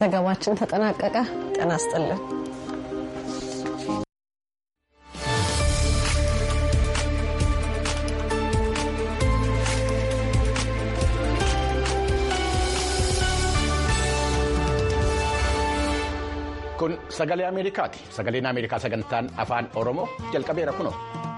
ዘገባችን ተጠናቀቀ። ጤና ይስጥልን። kun sagalee ameerikaati sagaleen ameerikaa sagantaan afaan oromoo jalqabeera kunoo.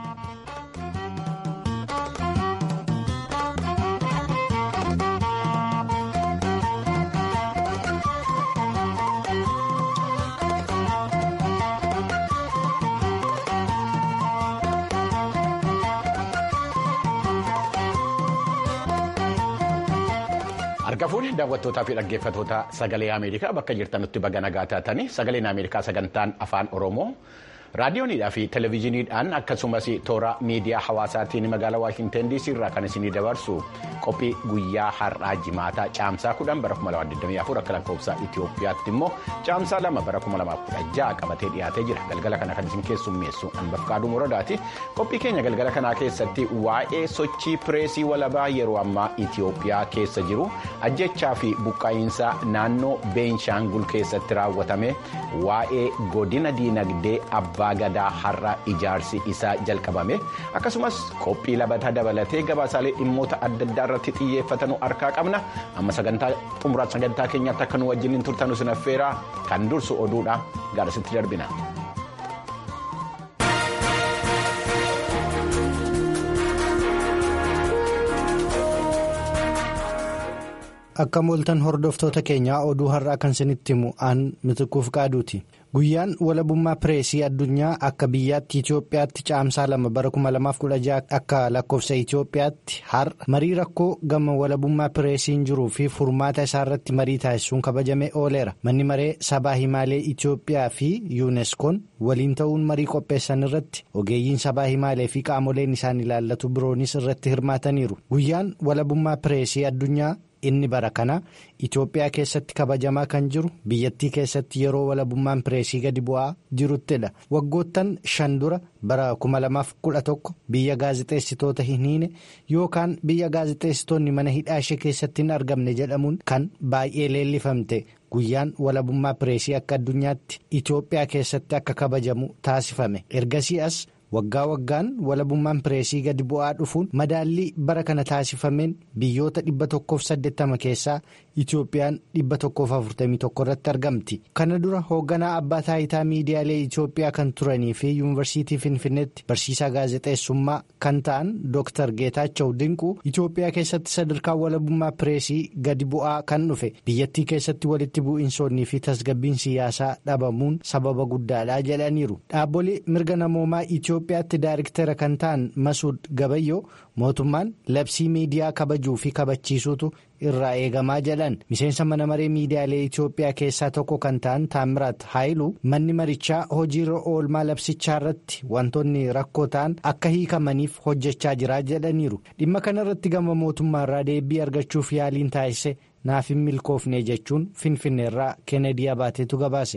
Harka fuudhee daawwattootaa fi dhaggeeffattoota sagalee Ameerikaa bakka jirtanutti baga nagaa taatanii sagaleen Ameerikaa sagantaan afaan Oromoo raadiyoonidhaa fi televezyiiniidhaan akkasumas toora miidiyaa hawaasaatiin magaalaa Waashinten DC irraa kan isinii dabarsu qophii guyyaa har'aa jimaataa caamsaa kudhan bara 2024 akka lakkoofsa Itoophiyaatti immoo caamsaa lama bara 2016 qabatee dhiyaatee jira galgala kana kan isin keessummeessu Anbafqaaduu Muradaati qophii keenya galgala kanaa keessatti waa'ee sochii pireesii walabaa yeroo ammaa Itoophiyaa keessa jiru ajjechaa fi buqqaa'iinsa naannoo Beenshaangul keessatti raawwatame waa'ee godina diinagdee abbaa gadaa har'a ijaarsi isaa jalqabame akkasumas qophii labataa dabalatee gabaasaalee dhimmoota adda addaa irratti xiyyeeffatanuu harkaa qabna amma sagantaa xumuraa sagantaa keenyaatti akka nu wajjin turtanu sinaffeeraa kan dursu oduudha gaarasitti darbina. akka mooltan hordoftoota keenyaa oduu har'aa kan isinitti himu aan mitikuuf qaaduuti guyyaan walabummaa pireesii addunyaa akka biyyaatti itiyoophiyaatti caamsaa lama bara 2016 akka lakkoofsa itiyoophiyaatti har'a marii rakkoo gama walabummaa pireesiin jiruu fi furmaata isaarratti marii taasisuun kabajamee ooleera manni maree sabaa himaalee itiyoophiyaa fi yuuneskoon waliin ta'uun marii qopheessan irratti ogeeyyiin sabaa himaalee fi qaamoleen isaan ilaallatu biroonis irratti hirmaataniiru guyyaan walabummaa pireesii addunyaa. inni bara kana Itoophiyaa keessatti kabajamaa kan jiru biyyattii keessatti yeroo walabummaan pireesii gadi bu'aa jiruttidha waggoottan shan dura bara 2011 biyya gaazexeessitoota hin hiine yookaan biyya gaazexeessitoonni mana hidhaa ishee keessatti hin argamne jedhamuun kan baay'ee leellifamte guyyaan walabummaa pireesii akka addunyaatti Itoophiyaa keessatti akka kabajamu taasifame ergasii as. waggaa waggaan walabummaan pireesii gadi bu'aa dhufuun madaallii bara kana taasifameen biyyoota 180 keessaa Itoophiyaan 141 irratti argamti. Kana dura hoogganaa abbaa taayitaa miidiyaalee Itoophiyaa kan turanii fi yuunivarsiitii Finfinneetti barsiisaa gaazexeessummaa kan ta'an Dr. Geetaachaw Dinquu Itoophiyaa keessatti sadarkaa walabummaa pireesii gadi bu'aa kan dhufe biyyattii keessatti walitti bu'iinsoonnii fi tasgabbiin siyaasaa dhabamuun sababa guddaadha jedhaniiru. Dhaabbolee mirga namoomaa Itoophiyaatti daariktera kan ta'an Masuud Gabayyoo mootummaan labsii miidiyaa kabajuu fi kabachiisuutu irraa eegamaa jedhan miseensa mana maree miidiyaalee Itoophiyaa keessaa tokko kan ta'an Taamiraat Haayiluu manni marichaa hojiirra oolmaa labsichaa irratti wantoonni rakkoo ta'an akka hiikamaniif hojjechaa jira jedhaniiru dhimma kana irratti gama mootummaarraa deebii argachuuf yaaliin taasise naaf hin milkoofne jechuun finfinneerraa keenedii abaateetu gabaase.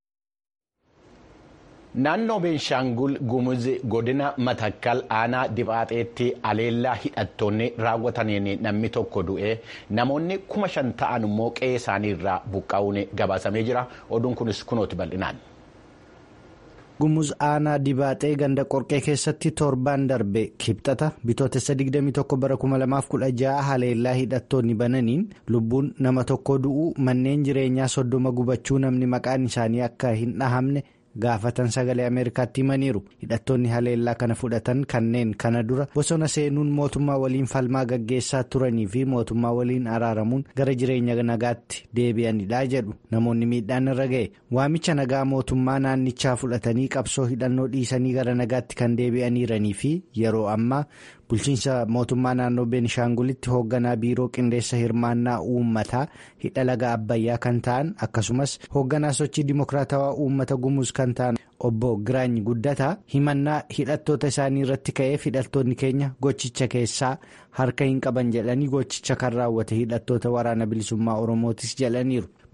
Naannoo Beenshaangul Gumuz godina Matakkal aanaa Dibaaxeetti aleellaa hidhattoonni raawwataniin namni tokko du'ee namoonni kuma shan ta'an immoo qe'ee isaanii irraa buqqaa'uun gabaasamee jira. Oduun kunis kunooti bal'inaan. Gumuz aanaa Dibaaxee ganda qorqee keessatti torbaan darbe kibxata bitootessa 21 bara 2016 haleellaa hidhattoonni bananiin lubbuun nama tokko du'uu manneen jireenyaa soddoma gubachuu namni maqaan isaanii akka hin dhahamne. gaafatan sagalee ameerikaatti himaniiru hidhattoonni haleellaa kana fudhatan kanneen kana dura bosona seenuun mootummaa waliin falmaa gaggeessaa turanii fi mootummaa waliin araaramuun gara jireenya nagaatti deebi'anidha jedhu namoonni miidhaan irra ga'e waamicha nagaa mootummaa naannichaa fudhatanii qabsoo hidhannoo dhiisanii gara nagaatti kan deebi'aniiranii fi yeroo ammaa bulchiinsa mootummaa naannoo beenishaangulitti hoogganaa biiroo qindeessa hirmaannaa uummataa hidha laga abbayyaa kan ta'an akkasumas hoogganaa sochii dimokiraatawaa uummata gumuz kan ta'an obbo Giraany Guddataa himannaa hidhattoota isaanii irratti ka'eef hidhattoonni keenya gochicha keessaa harka hin qaban jedhanii gochicha kan raawwate hidhattoota waraana bilisummaa oromootis jedhaniiru.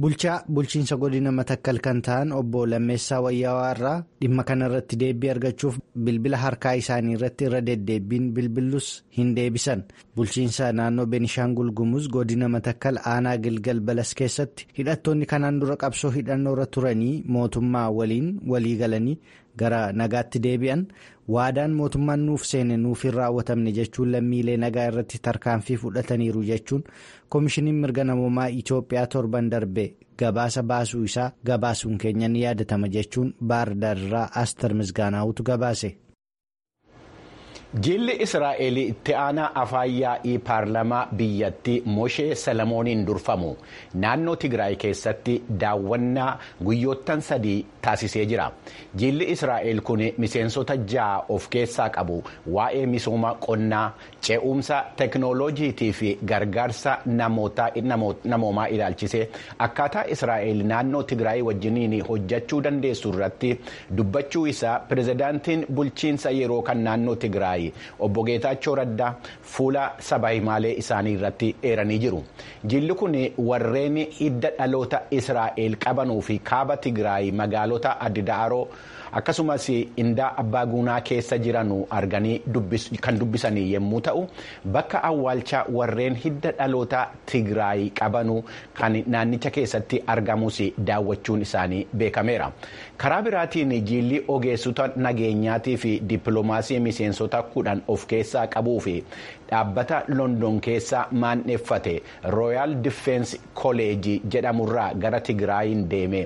bulchaa bulchiinsa godina matakkal kan ta'an obbo lammeessaa wayyaawaa irraa dhimma kanarratti deebii argachuuf bilbila harkaa isaanii irratti irra deddeebiin bilbillus hin deebisan bulchiinsa naannoo beenishaangul gumuz godina matakkal aanaa gilgal balas keessatti hidhattoonni kanaan dura qabsoo hidhannoorra turanii mootummaa waliin walii galanii gara nagaatti deebi'an waadaan mootummaan nuuf seene nuuf hin raawwatamne jechuun lammiilee nagaa irratti tarkaanfii fudhataniiru jechuun koomishiniin mirga namoomaa itiyoophiyaa torban darbe gabaasa baasuu isaa gabaasuun keenya ni yaadatama jechuun baardaarraa astar misgaanaawutu gabaase. Jilli Israa'el itti aanaa afaan yaa'ii paarlamaa biyyattii Moshee Salamooniin durfamu naannoo Tigraay keessatti daawwannaa guyyoottan sadii taasisee jira. Jilli Israa'el kun miseensota ja'a of keessaa qabu waa'ee misooma qonnaa, ce'umsa teknooloojiitii fi gargaarsa namoomaa ilaalchisee akkaataa Israa'el naannoo Tigraay wajjiniin hojjechuu dandeessu irratti dubbachuu isaa pirezidaantiin bulchiinsa yeroo kan naannoo Tigraay. obbo Geetaachoo Raddaa fuula sabaa himaalee isaanii irratti eeranii jiru. Jilli kun warreen hidda dhaloota Israa'el qabanuu fi kaaba Tigraay magaalota Addaaroo akkasumas indaa abbaa guunaa keessa jiran arganii kan dubbisanii yommuu ta'u bakka awwaalchaa warreen hidda dhaloota Tigraay qabanuu kan naannicha keessatti argamus daawwachuun isaanii beekameera. Karaa biraatiin jilli ogeessota nageenyaatii fi dippiloomaasii miseensota kudhan of keessaa qabuu fi dhaabbata london keessa maanneeffate rooyaal difeensi kooleejii jedhamurraa gara tigraayin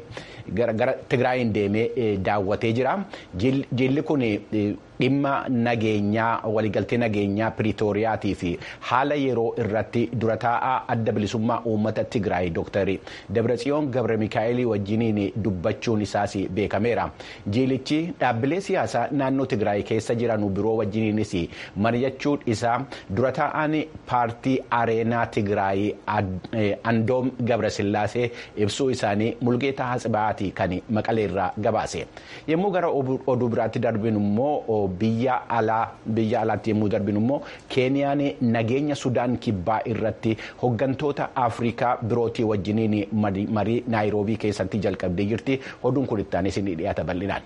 deemee daawwatee jira jilli kun dhimma nageenyaa waliigaltee nageenyaa piriitooriyaatii fi haala yeroo irratti dura taa'aa adda bilisummaa uummata tigraay dooktar dabratsiyoon gabre mikaa'elii wajjiniin dubbachuun isaas beekameera jilichi dhaabbilee siyaasaa naannoo tigraay keessa jiran biroo wajjiniinis mari'achuun isaa dura taa'aan paartii areenaa tigraay andoom gabrasillaasee ibsuu isaanii mulgeetaa hatsibaati kan maqaleerraa gabaase yommuu gara oduu biraatti darbin immoo biyya alaa biyya alaatti yommuu darbin immoo keeniyaan nageenya sudaan kibbaa irratti hoggantoota afrikaa birootii wajjiniin marii naayiroobii keessatti jalqabdee jirti oduun kun itti aanee ni dhiyaata bal'inaan.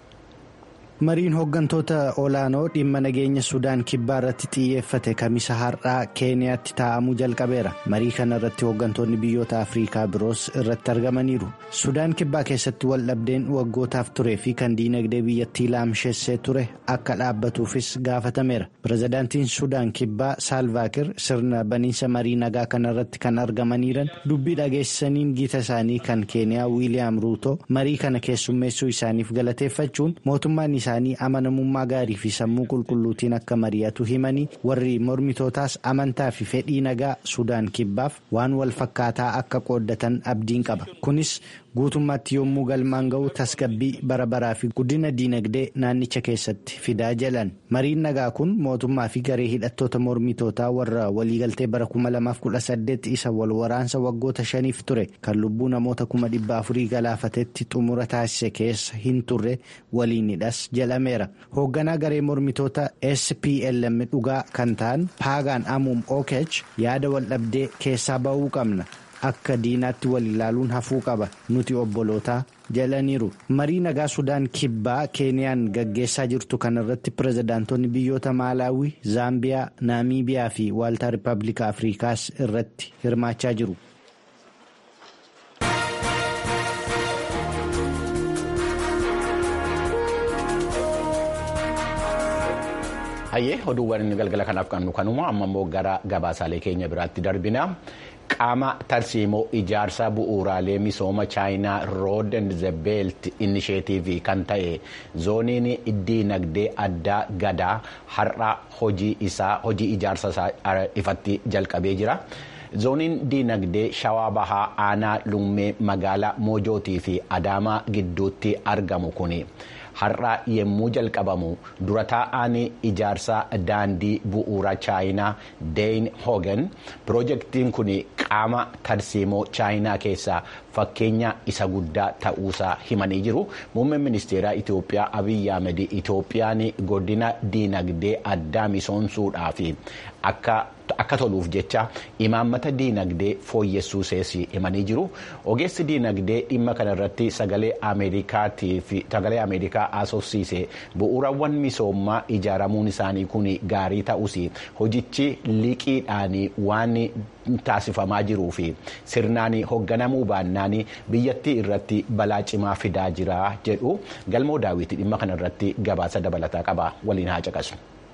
mariin hooggantoota olaanoo dhimma nageenya sudaan kibbaa irratti xiyyeeffate kamisa har'aa keeniyaatti taa'amuu jalqabeera marii kana irratti hooggantoonni biyyoota afriikaa biroos irratti argamaniiru sudaan kibbaa keessatti wal dhabdeen waggootaaf turee fi kan diinagdee biyyattii laamsheessee ture akka dhaabbatuufis gaafatameera pirezidaantiin sudaan kibbaa saalvaakir sirna baniinsa marii nagaa kana irratti kan argamaniiran dubbii dhageessisaniin giita isaanii kan keeniyaa wiiliyaam ruutoo marii kana keessummeessuu isaaniif galateeffachuun mootummaan isaanii amanamummaa gaarii fi sammuu qulqulluutiin akka mari'atu himanii warri mormitootaas amantaa fi fedhii nagaa sudaan kibbaaf waan wal fakkaataa akka qooddatan abdiin qaba kunis guutummaatti yommuu galmaan ga'u tasgabbii bara baraa fi guddina diinagdee naannicha keessatti fidaa jalan mariin nagaa kun mootummaa fi garee hidhattoota mormitootaa warra waliigaltee bara 2018 isa wal waraansa waggoota shaniif ture kan lubbuu namoota 400 galaafatetti xumura taasise keessa hin turre waliinidhas jedhameera hoogganaa garee mormitoota SPLM dhugaa kan ta'an paagaan amuum okech yaada wal dhabdee keessaa ba'uu qabna. akka diinaatti wal ilaaluun hafuu qaba nuti obbolootaa jalaniiru marii nagaa sudaan kibbaa keeniyaan gaggeessaa jirtu kanarratti pirezidaantonni biyyoota maalaawii zaambiyaa naamiibiyaa fi waaltaa rippaabilika afrikaas irratti hirmaachaa jiru. hayyee oduuwwan inni galgala kanaaf qabnu kanuma amma immoo gara gabaasaalee keenya biraatti darbina. qaama tarsiimoo ijaarsa bu'uuraalee misooma chaayinaa rood and the belt inisheetiivii kan ta'e zooniin diinagdee addaa gadaa har'a hojii isaa hojii ijaarsa isaa ifatti jalqabee jira. zooniin diinagdee shawaa bahaa aanaa lummee magaalaa moojootii fi adaamaa gidduutti argamu kun har'a yemmuu jalqabamu dura taa'aan ijaarsa daandii bu'uura chaayinaa deeyin hoogan piroojeektiin kun qaama tarsiimoo chaayinaa keessaa fakkeenya isa guddaa ta'uusaa himanii jiru muummeen ministeeraa itiyoophiyaa abiyyi ahmed itiyoophiyaan godina diinagdee addaa misoomsuudhaaf akka toluuf jecha imaammata diinagdee fooyyessuu seesii himanii jiru ogeessi diinagdee dhimma kanarratti sagalee ameerikaa haasofsiise bu'uurawwan misoomaa ijaaramuun isaanii kun gaarii ta'us hojichi liqiidhaan waan taasifamaa jiruu fi sirnaan hoogganamuu baannaan biyyattii irratti balaa cimaa fidaa jira jedhu galmoo daawwitii dhimma kanarratti gabaasa dabalataa qaba waliin haa caqasu.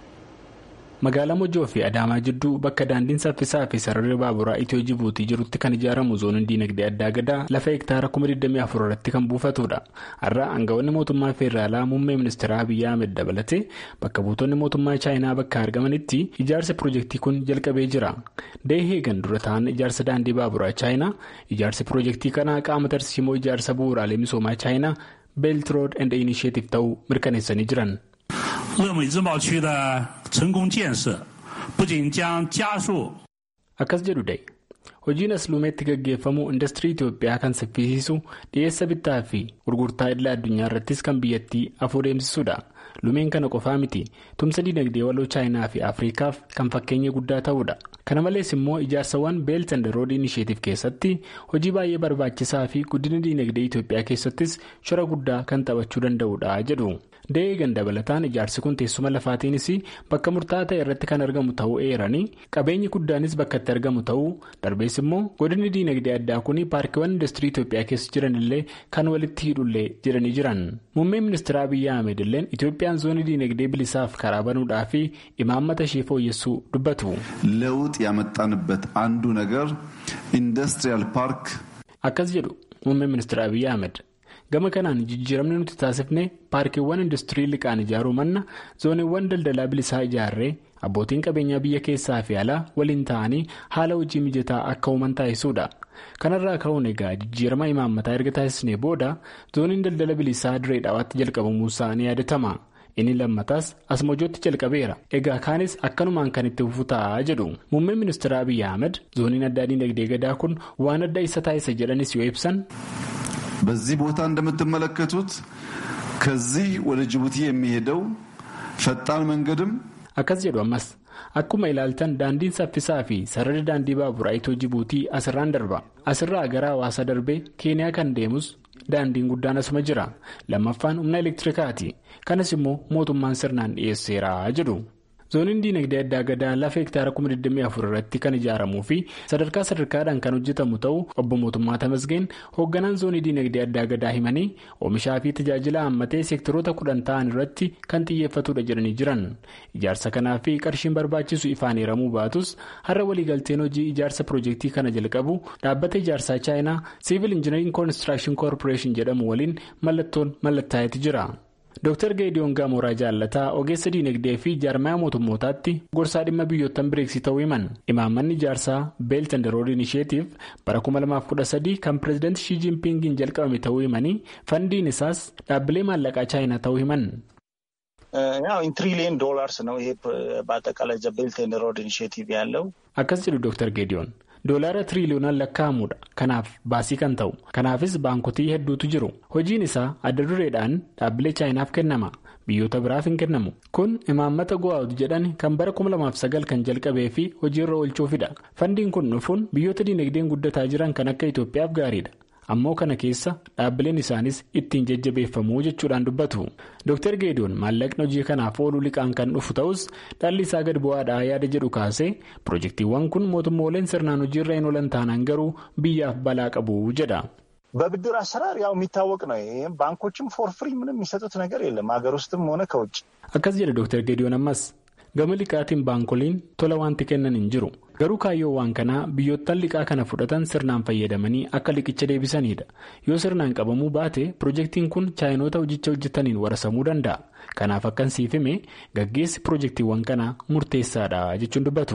magaalaa mojoo fi adaamaa jidduu bakka daandiin saffisaa fi sararri baaburaa itiyoo jibuutii jirutti kan ijaaramu zooniin diinagdee addaa gadaa lafa hektaara 24 irratti kan buufatudha har'a aangawoonni mootummaa feederaalaa muummee ministeeraa abiyyi ahmed dabalatee bakka buutonni mootummaa chaayinaa bakka argamanitti ijaarsi piroojeektii kun jalqabee jira deeheegan dura ta'an ijaarsa daandii baaburaa chaayinaa ijaarsi piroojeektii kanaa qaama tarsiimoo ijaarsa bu'uuraalee misoomaa chaayinaa beelt rood and inisheetiif ta'uu mirkaneessanii jiran. 乐美自贸区的成功建设，不仅将加速。 akkas jedhu da'e hojiin asluumeetti gaggeeffamu industirii itiyoophiyaa kan saffisiisu dhiyeessa bittaa fi gurgurtaa idila addunyaa irrattis kan biyyattii afuu deemsisuudha lumeen kana qofaa miti tumsa diinagdee waloo chaayinaa fi afriikaaf kan fakkeenya guddaa ta'uudha kana malees immoo ijaarsawwan beelt and rood inisheetiif keessatti hojii baay'ee barbaachisaa fi guddina diinagdee itiyoophiyaa keessattis shora guddaa kan taphachuu danda'uudha jedhu. deegan dabalataan ijaarsi kun teessuma lafaatiinis bakka murtaa'aa ta'e irratti kan argamu ta'uu eeranii qabeenyi guddaanis bakka itti argamu ta'uu darbees immoo godinni diinagdee addaa kun paarkiiwwan industirii itiyoophiyaa keessa jiran illee kan walitti hidhullee jedhanii jiran muummeen ministeera abiyyi ahmed illeen itiyoophiyaan zoonii diinagdee bilisaaf karaa banuudhaa fi imaammata ishee fooyyessuu dubbatu. ለውጥ ያመጣንበት አንዱ ነገር ኢንዱስትሪያል ፓርክ akkas jedhu muummeen ministeera abiyyi ahmed. gama kanaan jijjiiramni nuti taasifne paarkiiwwan industirii liqaan ijaaruu manna zooniiwwan daldalaa bilisaa ijaarree abbootiin qabeenyaa biyya keessaa fi alaa waliin ta'anii haala hojii mijataa akka uuman taasisuudha kanarraa ka'uun egaa jijjiirama imaammataa erga taasisnee booda zooniin daldala bilisaa diree dhaawaatti jalqabamuusaa ni yaadatama inni lammataas asmojootti jalqabeera egaa kaanis akkanumaan kan itti fufu ta'aa jedhu muummeen ministeera abiyyi ahmed zooniin addaa diinagdee gadaa kun waan adda isa taasisa jedhanis yoo ibsan. በዚህ ቦታ እንደምትመለከቱት ከዚህ ወደ ጅቡቲ የሚሄደው ፈጣን መንገድም akkas jedhu ammas akkuma ilaaltan daandiin saffisaa fi sararri daandii baaburaa itoo jibuutii asirraan darba asirraa gara hawaasa darbee keeniyaa kan deemus daandiin guddaan asuma jira lammaffaan humna elektirikaati kanas immoo mootummaan sirnaan dhiyeesseera jedhu. zooniin diinagdee addaa gadaa lafa hektaara 24 irratti kan ijaaramuu fi sadarkaa sadarkaadhaan kan hojjetamu ta'uu obbo mootummaa tamasgeen hoogganaan zoonii diinagdee addaa gadaa himanii oomishaa fi tajaajila hammatee seektaroota kudhan ta'an irratti kan xiyyeeffatudha jedhanii jiran ijaarsa kanaa fi qarshiin barbaachisu ifaan hiramuu baatus har'a waliigalteen hojii ijaarsa piroojeektii kana jalqabu dhaabbata ijaarsaa chaayinaa siivil injinariin koonistirakshin koorporeeshin jedhamu waliin mallattoon mallattaa'etu jira. Dr. Geediyoon Gaamoraa Jaallataa ogeessa diinagdee fi jaarmaya mootummootaatti gorsaa dhimma biyyoottan bireeksii ta'uu himan imaammanni ijaarsaa beelt and rood inisheetiif bara 2013 kan pireezidaanti shii jiinpingiin jalqabame ta'uu himanii fandiin isaas dhaabbilee maallaqaa chaayinaa ta'uu himan. ትሪሊየን ዶላርስ ነው ይሄ በአጠቃላይ ቤልት ኤንድ ሮድ ኢኒሽቲቭ ያለው akkas jedhu Dr. Geediyoon. doolaara tiriiliyoonaan lakkaa'amuudha kanaaf baasii kan ta'u kanaafis baankotii hedduutu jiru hojiin isaa adda dureedhaan dhaabbilee chaayinaaf kennama biyyoota biraaf hin kennamu kun imaammata go'aawut jedhan kan bara 2009 kan jalqabee fi hojiirra oolchuufidha fandiin kun dhufuun biyyoota diinagdeen guddataa jiran kan akka itoophiyaaf gaariidha ammoo kana keessa dhaabbileen isaanis ittiin jajjabeeffamuu jechuudhaan dubbatu dr geediyoon maallaqni hojii kanaaf ooluu liqaan kan dhufu ta'us dhalli isaa gad bu'aadhaa yaada jedhu kaasee piroojeektiiwwan kun mootummooleen sirnaan hojiirra hin oolan taanaan garuu biyyaaf balaa qabu jedha. በብድር አሰራር ያው የሚታወቅ ነው። ይህም ባንኮችም ፎር ፍሪ ምንም የሚሰጡት ነገር የለም ሀገር ውስጥም ሆነ ከውጭ። akkas jedhe dr geediyoon ammas gama liqaatiin baankoliin tola wanti kennan hin jiru garuu kaayyoo waan kanaa biyyoottan liqaa kana fudhatan sirnaan fayyadamanii akka liqicha deebisanidha yoo sirnaan qabamuu baate piroojeektiin kun chaayinoota hojicha hojjetaniin warasamuu danda'a kanaaf akkan siif hime gaggeessi piroojeektiiwwan kanaa murteessaadha jechuun dubbatu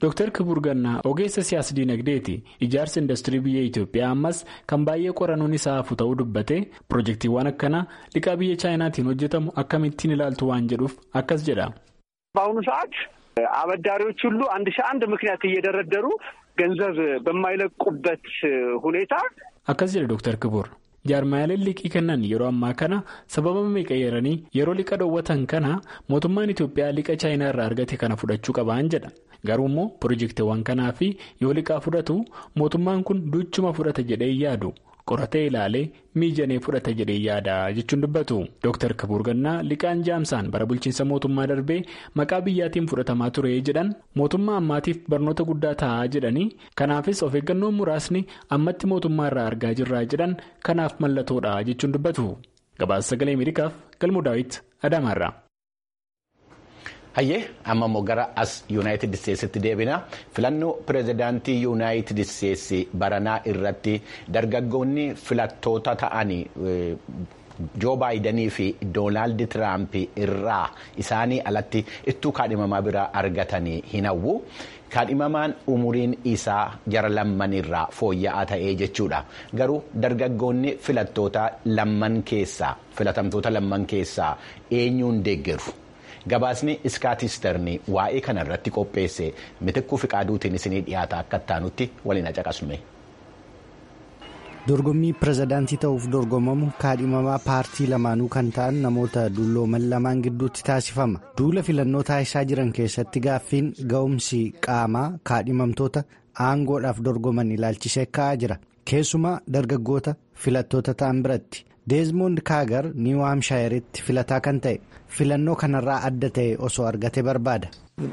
Dr. Kibur Gannaa ogeessa siyaas dinagdeeti ijaarsa industirii biyya Itoophiyaa ammas kan baay'ee qorannoon isaa hafu ta'uu dubbate pirojektiiwwan akkanaa liqaa biyya chaayinaatiin hojjetamu akkamittiin ilaaltu waan jedhuuf akkas jedha. በአሁኑ ሰዓት አበዳሪዎች ሁሉ አንድ ሺህ አንድ ምክንያት እየደረደሩ ገንዘብ በማይለቁበት ሁኔታ akkas jedha Dr. Kibur. jaarmaaleen liqii kennan yeroo ammaa kana sababa meeqayyaranii yeroo liqa dhoowwatan kana mootummaan Itoophiyaa liqa chaayinaa irraa argate kana fudhachuu qabaan jedha garuu immoo pirojektiiwwan kanaa fi yoo liqaa fudhatu mootummaan kun duchuma fudhata jedhee yaadu qoratee ilaalee miijanee fudhata jedhee yaada jechuun dubbatu Dr. Kibur Gannaa liqaan jaamsaan bara bulchiinsa mootummaa darbee maqaa biyyaatiin fudhatamaa ture jedhan mootummaa ammaatiif barnoota guddaa ta'aa jedhanii kanaafis of eeggannoon muraasni ammatti mootummaa irraa argaa jirraa jedhan kanaaf mallattoodha jechuun dubbatu gabaasa sagalee ameerikaaf galmoo daawit adaamaarraa. hayyee amma immoo gara as yuunaayitid isteetsitti deebina filannoo pireezidaantii yuunaayitid isteetsi baranaa irratti dargaggoonni filattoota ta'anii joo baayidanii fi doonaald tiraamp irraa isaanii alatti ittuu kaadhimamaa biraa argatanii hin hawwu. kaadhimamaan umuriin isaa jara lammanirraa fooyya'aa ta'ee jechuudha garuu dargaggoonni filattoota lamman keessaa filatamtoota lamman keessaa eenyuun deeggaru. gabaasni iskaatisterni waa'ee kana irratti qopheesse mitikkuu fi qaaduutiin isinii dhiyaata akka taanutti waliin caqasnu. dorgommii pirezidaantii ta'uuf dorgomamu kaadhimamaa paartii lamaanuu kan ta'an namoota dullooman lamaan gidduutti taasifama duula filannoo taasisaa jiran keessatti gaaffiin ga'umsi qaamaa kaadhimamtoota aangoodhaaf dorgoman ilaalchisee ka'aa jira keessumaa dargaggoota filattoota ta'an biratti deezmoond kaagar niiw haamshaayiiritti filataa kan ta'e filannoo kanarraa adda ta'e osoo argate barbaada.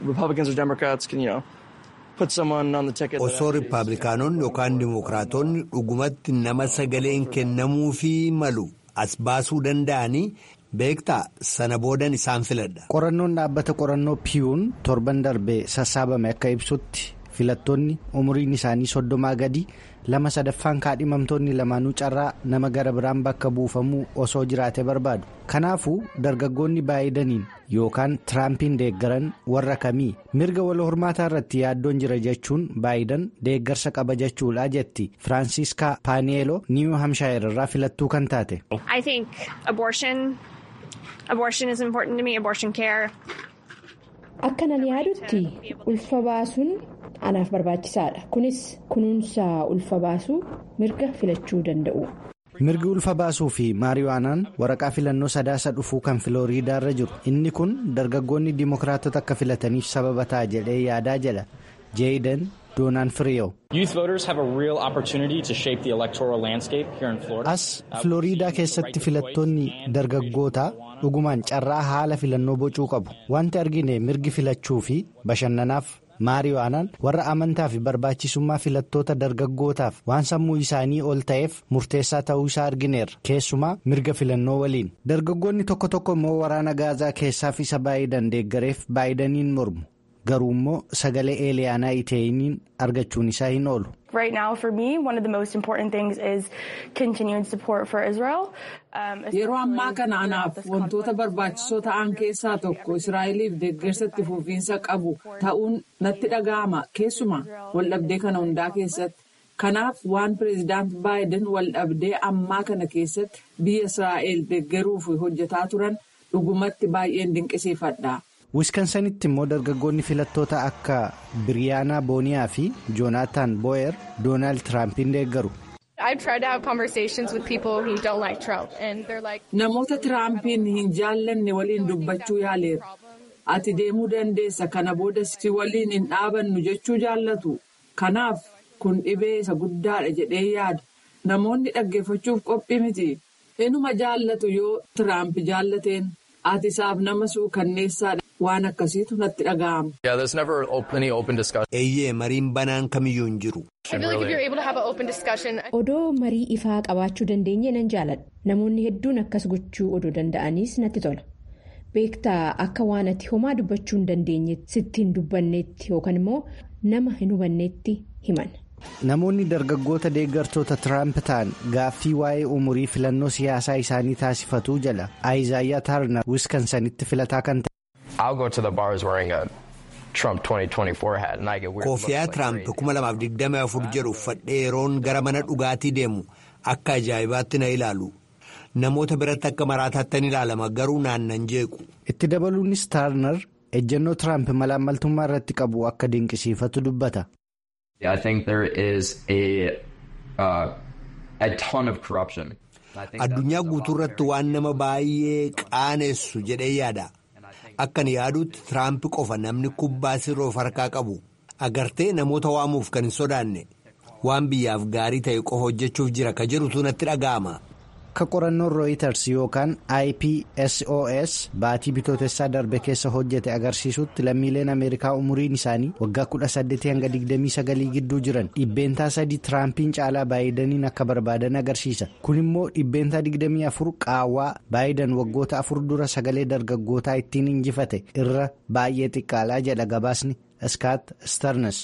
osoo riippaabilikaanonni yookaan dimookiraatonni dhugumatti nama sagaleen kennamuufii malu as baasuu danda'anii beektaa sana boodan isaan filadha. qorannoon dhaabbata qorannoo piyuun torban darbee sassaabame akka ibsutti filattoonni umuriin isaanii soddomaa gadi lama sadaffaan kaadhimamtoonni lamaanuu carraa nama gara biraan bakka buufamuu osoo jiraate barbaadu kanaafuu dargaggoonni baay'idaniin yookaan tiraampiin deeggaran warra kamii mirga wal hormaataa irratti yaaddoon jira jechuun baayidan deeggarsa qaba jechuudha jetti firaansiiskaa paaneeloo niiw hamshaayir irraa filattuu kan taate. akkanan yaadutti ulfa baasuun anaaf barbaachisaadha kunis kunuunsa ulfa baasuu mirga filachuu danda'u. mirgi ulfa baasuu fi maariwaanaan waraqaa filannoo sadaasa dhufuu kan filooriidaa irra jiru inni kun dargaggoonni dimookiraatota akka filataniif sababa ta'a jedhee yaadaa jedha jeeyidan doonaan firiyo. as filooriidaa keessatti filattoonni dargaggootaa dhugumaan carraa haala filannoo bocuu qabu wanti argine mirgi filachuu fi bashannanaaf. maariwaanaan warra amantaa fi barbaachisummaa filattoota dargaggootaaf waan sammuu isaanii ol ta'eef murteessaa ta'uu isaa argineerra keessumaa mirga filannoo waliin dargaggoonni tokko tokko immoo waraana gaazaa keessaaf isa baayidan deeggareef baayidaniin mormu garuu immoo sagalee eeliyaanaa iteeyiniin argachuun isaa hin oolu. yeroo ammaa kana anaaf wantoota barbaachisoo ta'an keessaa tokko israa'eliif deeggarsa itti fufiinsa qabu ta'uun natti dhaga'ama keessumaa waldhabdee kana hundaa keessatti kanaaf waan pireezidaant baayiden waldhabdee ammaa kana keessatti biyya israa'el deeggaruuf hojjetaa turan dhugumatti baay'een dinqisiifadha. wiskansanitti immoo dargaggoonni filattoota akka biriyaanaa booniyaa fi joonaataan boo'er doonaald tiraampiin deeggaru. namoota tiraampiin hin jaallanne waliin dubbachuu yaaleera ati deemuu dandeessa kana booda si waliin hin dhaabannu jechuu jaallatu kanaaf kun dhibee isa guddaadha jedhee yaada namoonni dhaggeeffachuuf qophii miti inuma jaallatu yoo tiraamp jaallateen ati isaaf nama suukanneessaadha. waan akkasiitu natti dhaga'ama. eeyyee mariin banaan kamiyyuu hin jiru. odoo marii ifaa qabaachuu dandeenye nan jaaladha namoonni hedduun akkas gochuu odoo danda'aniis natti tola beektaa akka waan ati homaa dubbachuu hin dandeenye sitti hin dubbanneetti yookaan immoo nama hin hubanneetti himan. namoonni dargaggoota deeggartoota tiraamp ta'an gaaffii waa'ee umurii filannoo siyaasaa isaanii taasifatuu jala aayizaayyaa taarnar wiskansanitti filataa kan ta'e. Koofiyaa Tiraamp 2024 jedhu uffadhee yeroon gara mana dhugaatii deemu akka ajaa'ibaatti na ilaalu. Namoota biratti akka maraataatti ilaalama garuu naannan jeequ. Itti dabaluunis Taarnar ejjennoo Tiraamp malaammaltummaa irratti qabu akka dinqisiifatu dubbata. Addunyaa guutuu irratti waan nama baay'ee qaanessu jedhee yaada. Akkan yaadutti Tiraamp qofa namni kubbaa sirroof harkaa qabu. Agartee namoota waamuuf kan hin sodaanne. Waan biyyaaf gaarii ta'e qofa hojjechuuf jira ka jedhutu natti dhaga'ama. Akka qorannoon Reuters yookaan IPSOS baatii bitootessaa darbe keessa hojjete agarsiisutti lammiileen Ameerikaa umuriin isaanii waggaa 18 hanga 29 gidduu jiran dhibbeentaa sadii Tiraampiin caalaa baay'idaniin akka barbaadan agarsiisa. Kun immoo dhibbeentaa 24 qaawwaa baayidan waggoota afur dura sagalee dargaggootaa ittiin injifate irra baay'ee xiqqaalaa jedha gabaasni Scott Stearns.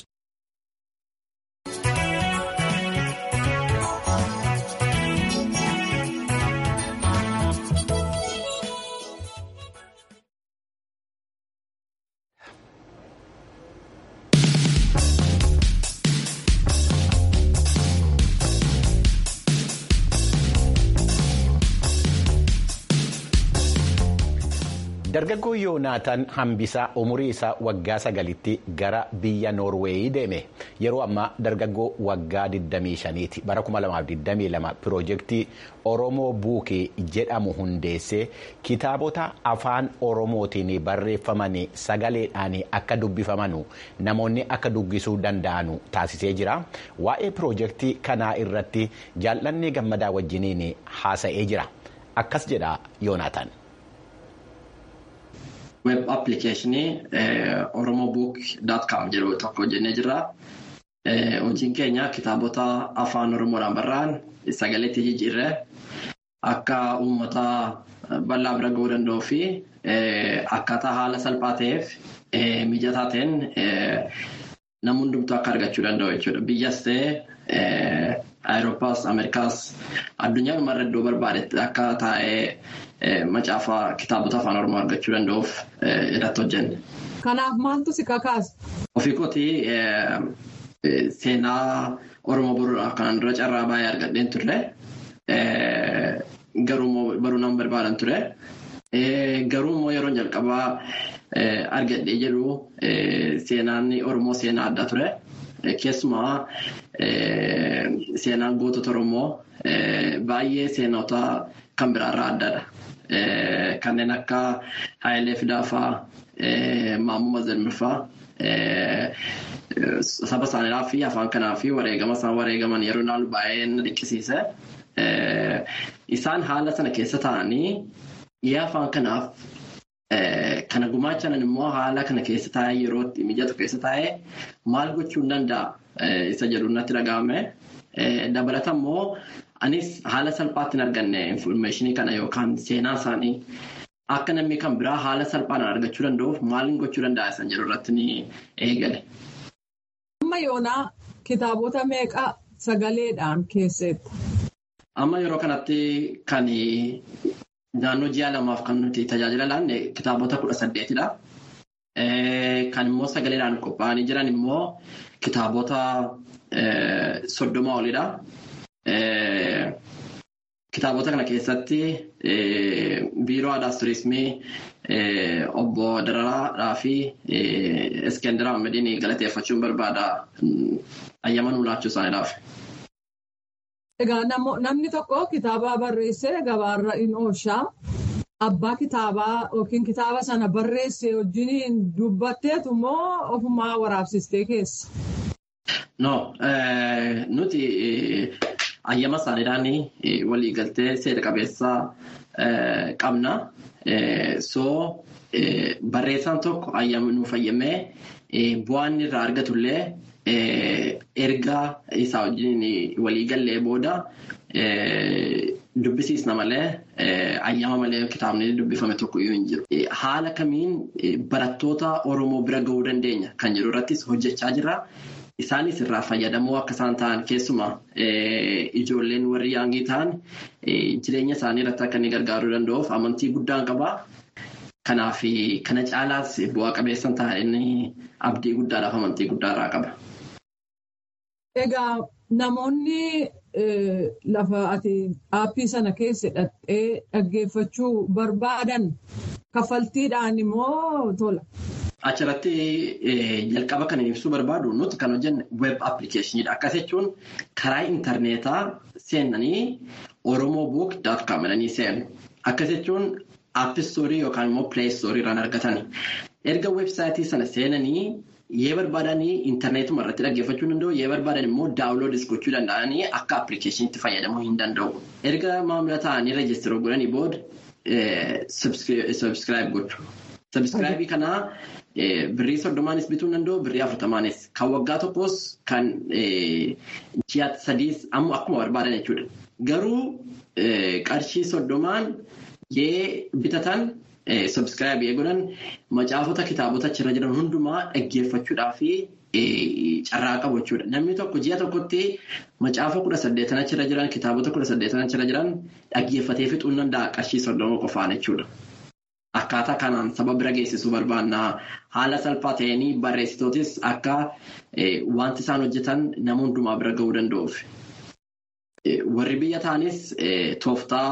dargaggoo yoonaataan hambisaa umurii isaa waggaa sagalitti gara biyya noorweeyii deeme yeroo ammaa dargaggoo waggaa 25ti bara 2022 piroojeektii oromoo buukee jedhamu hundeessee kitaabota afaan oromootiin barreeffaman sagaleedhaan akka dubbifaman namoonni akka dubbisuu danda'an taasisee jira waa'ee piroojeektii kanaa irratti jaallannee gammadaa wajjiniin haasa'ee jira akkas jedha yoonaataan. web appilikeeshinii oromoo book com jedhu tokko hojjennee jirra. Hojiin keenya kitaabota afaan oromoodhaan barraa'an sagaleetti jijjiirree akka uummata bal'aa bira ga'uu danda'uu fi akkaataa haala salphaa ta'eef mijataa ta'een nama hundumtuu akka argachuu danda'u jechuudha. Biyyas ta'ee Awurooppaas, Ameerikaas addunyaa dhumarra iddoo barbaadetti akka taa'ee macaafa kitaabota afaan oromoo argachuu danda'uuf irratti hojjenne. Kanaaf maaltu si kakaasa? Ofii kootii seenaa oromoo boruudhaaf kanaan dura carraa baay'ee argadheen turre. Garuu baruu nama barbaadan ture. Garuu immoo yeroo jalqabaa argadhee jedhu seenaan oromoo seenaa adda ture. Keessumaa seenaan gootota oromoo baay'ee seenota kan biraarraa addaadha. Kanneen akka Hayilee Fidaafaa, Maammoo Mazalmirfaa saba isaaniidhaa fi afaan kanaa fi wareegama isaan wareegaman yeroo ilaalu baay'ee na dhiqqisiise. Isaan haala sana keessa taa'anii yaa afaan kanaaf kana gumaachan immoo haala kana keessa taa'ee yeroo mijatu keessa taa'ee maal gochuu hin danda'a isa jedhu natti dhaga'ame. Dabalata immoo anis haala salphaatti hin arganne infoormeeshinii kana yookaan seenaa isaanii akka namni kan biraa haala salphaan argachuu danda'uuf maal gochuu danda'a isaan jedhu irratti ni eegale. Amma yoonaa kitaabota meeqa sagaleedhaan keesseetta? Amma yeroo kanatti kan naannoo ji'a lamaaf kan nuti tajaajila laanne kitaabota kudha saddeetidha. Kan immoo sagaleedhaan qophaa'anii jiran immoo kitaabota soddoma olidha. Kitaabota kana keessatti biiroo aadaas turizimii obbo Dararaa fi Iskendera Ahmediin galateeffachuun barbaada ayyama nuu laachuu isaaniidhaaf. Egaa namni tokko kitaaba barreessee gabaarra in oolchaa. Abbaa kitaabaa yookiin kitaaba sana barreesse wajjin dubbatteetu immoo ofumaa waraabsistee keessa. No, nuti ayyama isaaniidhaan waliigaltee seera qabeessaa qabna. So barreessaan tokko ayyama nuuf ayyamee bu'aan irraa argatullee erga isaa wajjin waliigallee booda dubbisiisna malee ayyama malee kitaabni dubbifame tokko iyyuu hin jiru. Haala kamiin barattoota Oromoo bira ga'uu dandeenya kan jedhu irrattis hojjechaa jirra. Isaanis irraa fayyadamoo akka isaan ta'an keessumaa ijoolleen warri yaangii ta'an jireenya isaanii irratti akka inni gargaaruu danda'uuf amantii guddaan qaba. Kanaaf kana caalaas bu'aa qabeessa ta'anii abdii guddaadhaaf amantii guddaarraa qaba. Egaa namoonni lafa ati aappii sana keessa hidhattee dhaggeeffachuu barbaadan kaffaltiidhaan immoo tola. Achirratti jalqaba kan ibsuu barbaadu nuti kan hojjenne web appilikeeshiniidha. Akkas jechuun karaa intarneetaa seenanii oromobook.com jedhanii seenu. Akkas jechuun aappistoorii yookaan immoo pileestoorii irraan argatani. Erga weebsaayitii sana seenanii yoo barbaadan intarneetuma irratti dhaggeeffachuu danda'u yoo barbaadan immoo daawunloodis gochuu danda'anii akka appilikeeshiniitti fayyadamuu hin danda'u. Erga maamila ta'anii reejistiroo godhanii booda sabskiraayib gochu. Sabskiraayibii kanaa birrii soddomaanis bituu danda'u birrii afurtamaanis kan waggaa tokkos kan ji'a sadiis ammoo akkuma barbaadan jechuudha. Garuu qarshii soddomaan yoo bitatan sabskiraayibii godhan macaafota kitaabota achirra jiran hundumaa dhaggeeffachuudhaa fi carraa qabu jechuudha. Namni tokko ji'a tokkotti macaafa kudha saddeetan achirra jiran kitaabota kudha saddeetan achirra jiran dhaggeeffatee fixuu ni danda'a qarshii soddoma qofaan jechuudha. Akkaataa kanaan saba bira geessisuu barbaanna. Haala salphaa ta'een barreessitootis akka wanti isaan hojjetan nama hundumaa bira gahuu danda'uuf. Warri biyya ta'anis tooftaa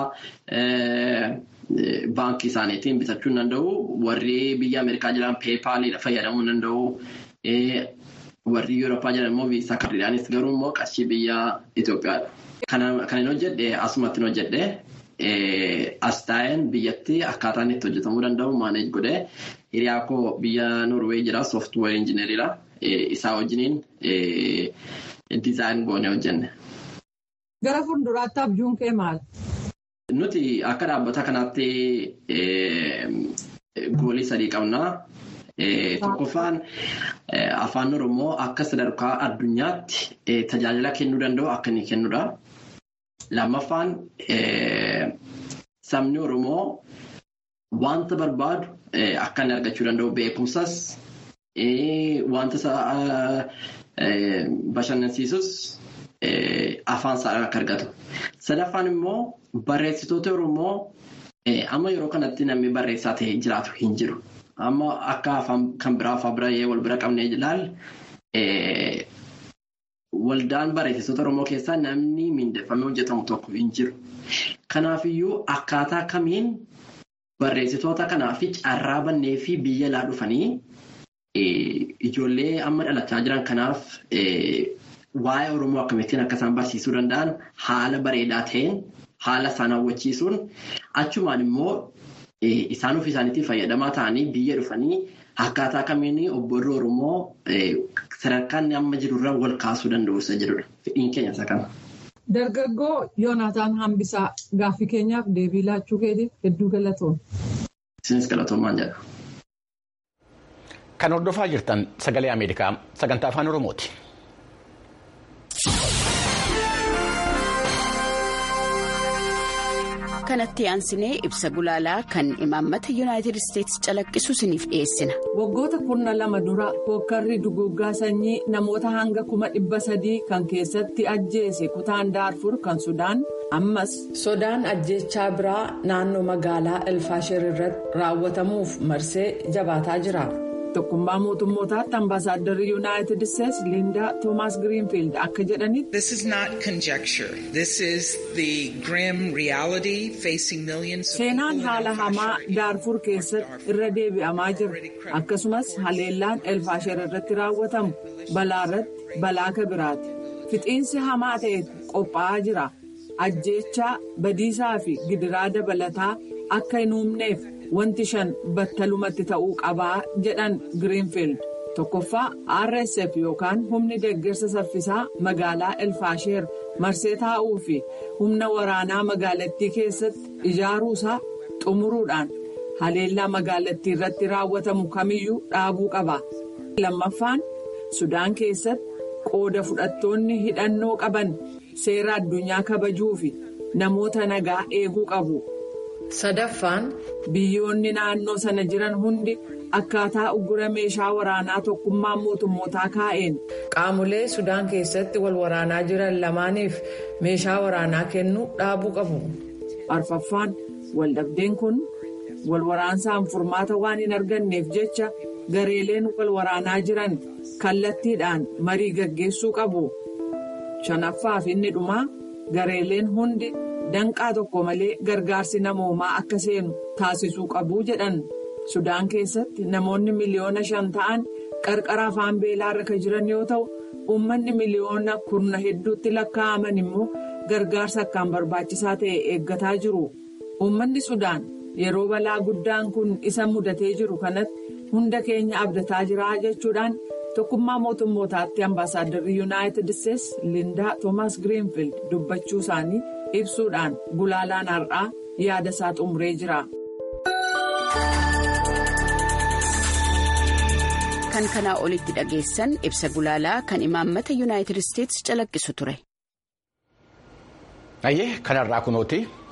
baankii isaaniitiin bitachuu ni danda'u. Warri biyya Ameerikaa jiran peepaaliidha fayyadamuu ni danda'u. Warri Yurooppaa jiran immoo viisaa kaardiidhaanis garuu immoo qarshii biyya Itoophiyaadha. Kan hin hojjedhe asumatti hin hojjedhe. As taa'een biyyatti akkaataan itti hojjetamuu danda'u maaneej godhee hiriyaa koo biyya Noorweey jira sooftuweer injineriidha. Isaa wajjiniin dizaayin goonee hojjenne. Gara fuulduraatti abjuun kee maal? Nuti akka dhaabbata kanaatti goolii sadii qabna. Tokkoffaan afaan Oromoo akka sadarkaa addunyaatti tajaajila kennuu danda'u akka inni kennudha. Lammaffaan sabni Oromoo wanta barbaadu akka inni argachuu danda'u beekumsas wanta bashannansiisus afaan isaadhaan akka argatu. Sadaffaan immoo barreessitoota Oromoo amma yeroo kanatti namni barreessaa ta'ee jiraatu hin jiru. Amma akka afaan kan biraa afaan biraa wal bira qabnee ilaalle. Waldaan barreessitoota Oromoo keessaa namni miindeffamee hojjetamu tokko hin jiru. Kanaafiyyuu akkaataa kamiin barreessitoota kanaaf carraa bannee fi biyya alaa dhufanii ijoollee amma dhalachaa jiran kanaaf waa'ee Oromoo akkamittiin akka isaan barsiisuu danda'an haala bareedaa ta'een haala isaan hawwachiisuun achumaan immoo isaan ofii isaaniitiin fayyadamaa ta'anii biyya dhufanii akkaataa kamiin obboonni Oromoo sadarkaan amma jirurra wal kaasuu danda'u isa jedhudha. Fedhiin keenya isa kana. Dargaggoo Yoonaataan Hambisaa gaaffii keenyaaf deebii laachuu keetiif hedduu galatoom. Isinis galatoomaan jedha. Kan hordofaa jirtan sagalee Ameerikaa sagantaa afaan Oromooti. kanatti aansinee ibsa gulaalaa kan imaammata yuunaayitid isteetsi calaqqisu isiniif dhiyeessina. waggoota kurna lama dura hookkarri duguggaa sanyii namoota hanga kuma dhibba sadii kan keessatti ajjeese kutaan daarfur kan sudaan ammas sodaan ajjeechaa biraa naannoo magaalaa elfaashir irratti raawwatamuuf marsee jabaataa jira. tokkummaa mootummootaatti ambaasaaddarri yuunaayitid isteetsi liindaa toomaas giriinfiild akka jedhanitti. This is not conjecture. This is the grim reality facing millions of Seenaan haala hamaa daarfur keessatti irra deebi'amaa jira. Akkasumas haleellaan elfaashar irratti raawwatamu balaa irratti balaa kabiraati. Fixiinsi hamaa ta'e qophaa'aa jira. Ajjeechaa badiisaa fi gidiraa dabalataa akka hin uumneef. wanti shan battalumatti ta'uu qabaa jedhan giriinfiild tokkoffaa rsf yookaan humni deeggarsa saffisaa magaalaa elfaasheer marsee taa'uu fi humna waraanaa magaalattii keessatti ijaaruusaa xumuruudhaan haleellaa magaalattii irratti raawwatamu kamiyyuu dhaabuu qaba. lammaffaan sudaan keessatti qooda fudhattoonni hidhannoo qaban seera addunyaa kabajuu fi namoota nagaa eeguu qabu. sadaffaan biyyoonni naannoo sana jiran hundi akkaataa uggura meeshaa waraanaa tokkummaa mootummootaa kaa'een qaamolee sudaan keessatti wal waraanaa jiran lamaaniif meeshaa waraanaa kennuu dhaabuu qabu. arfaffaan waldhabdeen kun wal waraansaan furmaata waan hin arganneef jecha gareeleen wal waraanaa jiran kallattiidhaan marii gaggeessuu qabu. Shanaffaaf inni dhumaa gareeleen hundi danqaa tokko malee gargaarsi namoomaa akka seenu taasisuu qabu jedhan. Sudaan keessatti namoonni miliyoona shan ta'an qarqara afaan beelaa irra jiran yoo ta'u uummanni miliyoona kurna hedduutti lakkaa'aman immoo gargaarsa akkaan barbaachisaa ta'e eeggataa jiru. Uummanni Sudaan yeroo balaa guddaan kun isa mudatee jiru kanatti hunda keenya abdataa jira jechuudhaan tokkummaa mootummootaatti ambaasaaddarri yuunaayitid isteetsi Lindaa Toomaas Giriinfiild dubbachuu isaanii ibsuudhaan gulaalaan har'aa yaada isaa xumuree jira. kan kanaa olitti dhageessan ibsa gulaalaa kan imaammata yuunaayitid isteetsi calaqqisu ture. Ayyee kanarraa kunooti